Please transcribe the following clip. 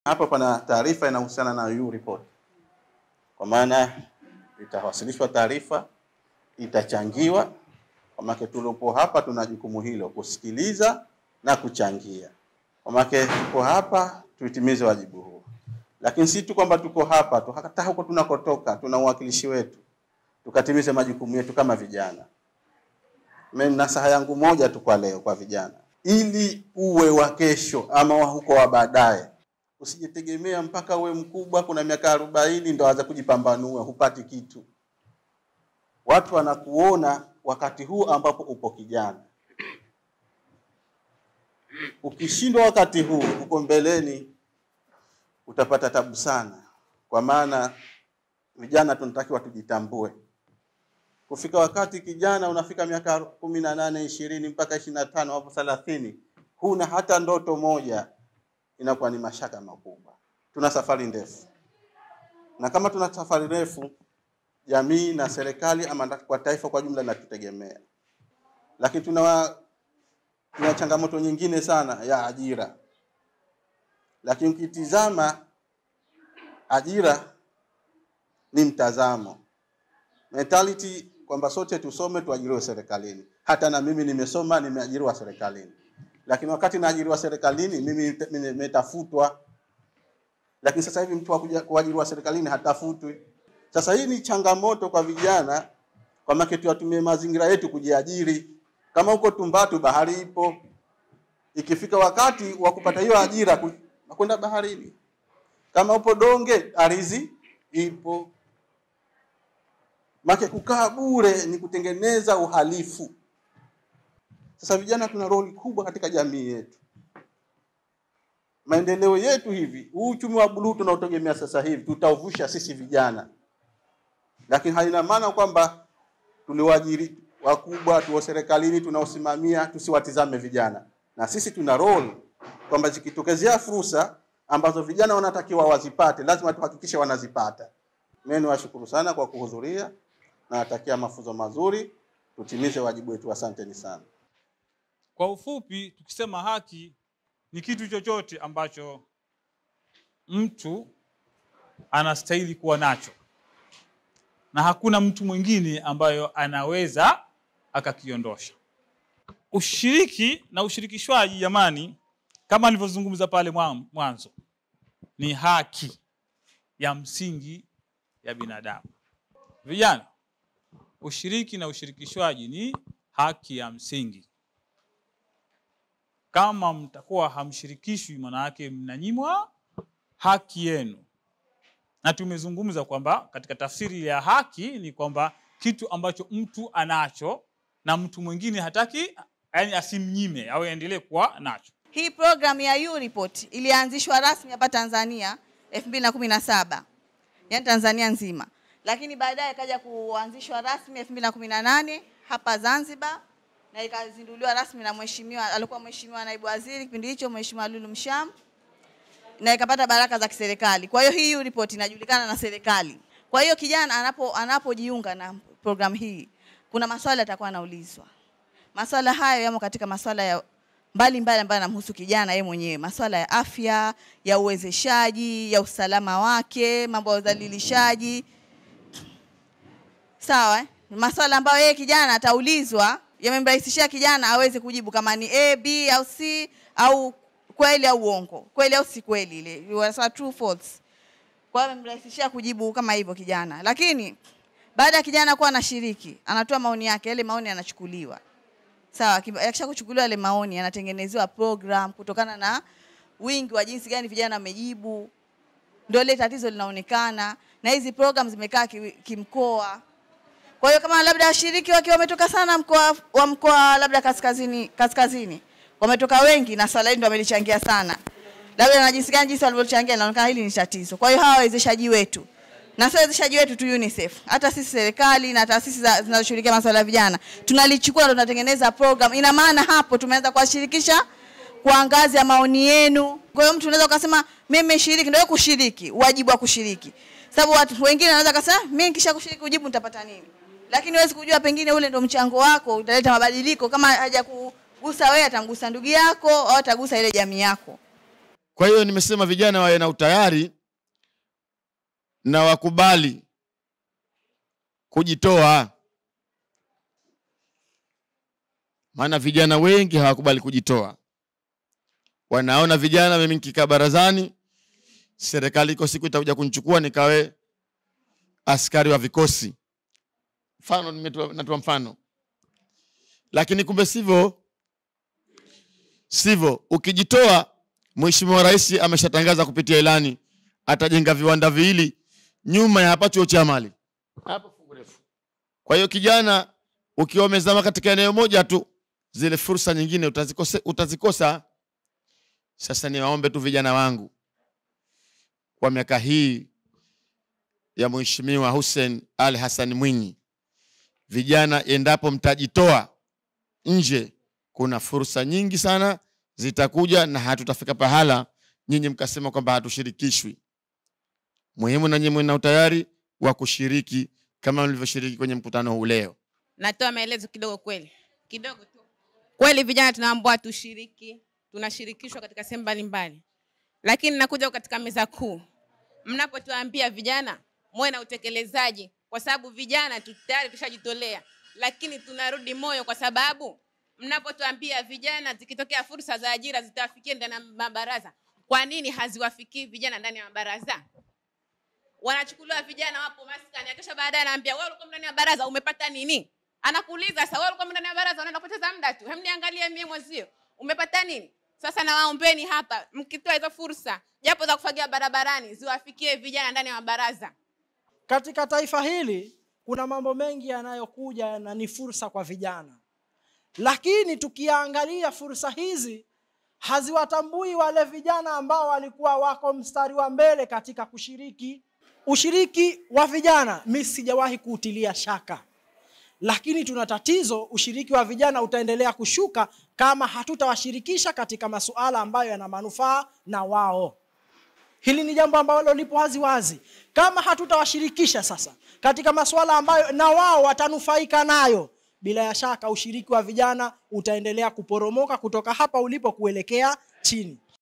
Hapa pana taarifa inahusiana na EU report, kwa maana itawasilishwa taarifa, itachangiwa. Kwa maana tuliopo hapa tuna jukumu hilo kusikiliza na kuchangia. Kwa maana tuko hapa tuitimize wajibu huo, lakini si tu kwamba tuko hapa tu, hata huko tunakotoka tuna uwakilishi wetu, tukatimize majukumu yetu kama vijana. Mimi nasaha yangu moja tu kwa leo kwa vijana, ili uwe wa kesho ama wa huko wa baadaye Usijitegemea mpaka uwe mkubwa, kuna miaka arobaini ndo anza kujipambanua, hupati kitu. Watu wanakuona wakati huu ambapo upo kijana. Ukishindwa wakati huu, huko mbeleni utapata tabu sana, kwa maana vijana tunatakiwa tujitambue. Kufika wakati kijana unafika miaka kumi na nane ishirini mpaka ishirini na tano hapo thelathini, huna hata ndoto moja inakuwa ni mashaka makubwa. Tuna safari ndefu, na kama tuna safari ndefu, jamii na serikali ama kwa taifa kwa jumla inatutegemea, lakini tuna tuna changamoto nyingine sana ya ajira. Lakini ukitizama ajira ni mtazamo, mentality kwamba sote tusome tuajiriwe serikalini. Hata na mimi nimesoma, nimeajiriwa serikalini lakini wakati naajiriwa serikalini mimi nimetafutwa, lakini sasa hivi mtu wa kuajiriwa serikalini hatafutwi. Sasa hii ni changamoto kwa vijana, kwa maana tuyatumie mazingira yetu kujiajiri. Kama huko Tumbatu bahari ipo, ikifika wakati wa kupata hiyo ajira kwenda baharini. Kama upo Donge ardhi ipo. Make kukaa bure ni kutengeneza uhalifu. Sasa vijana tuna roli kubwa katika jamii yetu. Maendeleo yetu hivi, huu uchumi wa buluu tunaotegemea sasa hivi tutauvusha sisi vijana, lakini haina maana kwamba tuliwaajiri wakubwa tuo serikalini tunaosimamia tusiwatizame vijana, na sisi tuna role kwamba zikitokezea fursa ambazo vijana wanatakiwa wazipate, lazima tuhakikishe wanazipata. Mimi niwashukuru sana kwa kuhudhuria na natakia mafunzo mazuri, tutimize wajibu wetu. Asanteni sana. Kwa ufupi, tukisema haki ni kitu chochote ambacho mtu anastahili kuwa nacho na hakuna mtu mwingine ambayo anaweza akakiondosha. Ushiriki na ushirikishwaji, jamani, kama nilivyozungumza pale mwanzo, ni haki ya msingi ya binadamu. Vijana, ushiriki na ushirikishwaji ni haki ya msingi kama mtakuwa hamshirikishwi, maana yake mnanyimwa haki yenu. Na tumezungumza kwamba katika tafsiri ya haki ni kwamba kitu ambacho mtu anacho na mtu mwingine hataki, yani asimnyime au aendelee kuwa nacho. Hii program ya EU Report ilianzishwa rasmi hapa Tanzania 2017 yani Tanzania nzima, lakini baadaye ikaja kuanzishwa rasmi 2018 hapa Zanzibar na ikazinduliwa rasmi na mheshimiwa alikuwa mheshimiwa naibu waziri kipindi hicho mheshimiwa Lulu Msham na ikapata baraka za kiserikali. Kwa hiyo hii report inajulikana na serikali. Kwa hiyo kijana anapo anapojiunga na program hii kuna maswali atakuwa anaulizwa. Maswala hayo yamo katika maswala ya mbalimbali ambayo yanamhusu kijana yeye mwenyewe, maswala ya afya, ya uwezeshaji, ya usalama wake, mambo ya udhalilishaji. Sawa eh? Maswala ambayo yeye kijana ataulizwa yamemrahisishia kijana aweze kujibu kama ni A, B au C au kweli au uongo, kweli au si kweli, ile wanasema true false. Kwa hiyo yamemrahisishia kujibu kama hivyo kijana, lakini baada ya kijana kuwa anashiriki, anatoa maoni yake, yale maoni yanachukuliwa sawa. Yakisha kuchukuliwa yale maoni, yanatengenezewa program kutokana na wingi wa jinsi gani vijana wamejibu, ndio ile tatizo linaonekana, na hizi program zimekaa kimkoa kwa hiyo kama labda washiriki wakiwa wametoka sana mkoa wa mkoa labda kaskazini kaskazini wametoka wengi na swala hili ndio wamelichangia sana, labda na jinsi gani jinsi walivyochangia, inaonekana hili ni tatizo. Kwa hiyo hawa wawezeshaji wetu na sio wawezeshaji wetu tu UNICEF, hata sisi serikali na taasisi zinazoshughulikia masuala ya vijana tunalichukua na tunatengeneza program. Ina maana hapo tumeanza kuwashirikisha kwa ngazi ya maoni yenu. Kwa hiyo mtu unaweza ukasema mimi nimeshiriki, ndio kushiriki, wajibu wa kushiriki, sababu watu wengine wanaweza kusema mimi nikisha kushiriki ujibu nitapata nini lakini huwezi kujua, pengine ule ndo mchango wako utaleta mabadiliko. Kama haja kugusa wewe, atamgusa ndugu yako au atagusa ile jamii yako. kwa hiyo nimesema vijana wawe na utayari na wakubali kujitoa maana vijana wengi hawakubali kujitoa wanaona vijana mimi nikikaa barazani serikali iko siku itakuja kunichukua nikawe askari wa vikosi mfano nimetoa- natoa mfano lakini kumbe sivyo sivyo ukijitoa mheshimiwa rais ameshatangaza kupitia ilani atajenga viwanda viwili nyuma ya hapa chuo cha mali hapo fungu refu kwa hiyo kijana ukiwa umezama katika eneo moja tu zile fursa nyingine utazikose, utazikosa sasa niwaombe tu vijana wangu kwa miaka hii ya mheshimiwa Hussein Ali Hassan Mwinyi vijana endapo mtajitoa nje kuna fursa nyingi sana zitakuja na hatutafika pahala nyinyi mkasema kwamba hatushirikishwi muhimu na nyinyi na utayari wa kushiriki kama mlivyoshiriki kwenye mkutano huu leo natoa maelezo kidogo kweli kidogo tu kweli vijana tunaambiwa tushiriki tunashirikishwa katika sehemu mbalimbali lakini nakuja katika meza kuu mnapotuambia vijana muwe na utekelezaji kwa sababu vijana tu tayari tushajitolea lakini tunarudi moyo kwa sababu mnapotuambia vijana zikitokea fursa za ajira zitawafikia ndani ya mabaraza kwa nini haziwafikii vijana ndani ya mabaraza wanachukuliwa vijana wapo maskani kisha baadaye anaambia wewe ulikuwa ndani ya baraza umepata nini anakuuliza sasa wewe ulikuwa ndani ya baraza unaenda kupoteza muda tu hem niangalie mie mwezio umepata nini sasa nawaombeni hapa mkitoa hizo fursa japo za kufagia barabarani ziwafikie vijana ndani ya mabaraza katika taifa hili kuna mambo mengi yanayokuja na ni fursa kwa vijana lakini tukiangalia fursa hizi haziwatambui wale vijana ambao walikuwa wako mstari wa mbele katika kushiriki ushiriki wa vijana mi sijawahi kuutilia shaka lakini tuna tatizo ushiriki wa vijana utaendelea kushuka kama hatutawashirikisha katika masuala ambayo yana manufaa na wao hili ni jambo ambalo lipo wazi wazi kama hatutawashirikisha sasa katika masuala ambayo na wao watanufaika nayo bila ya shaka ushiriki wa vijana utaendelea kuporomoka kutoka hapa ulipo kuelekea chini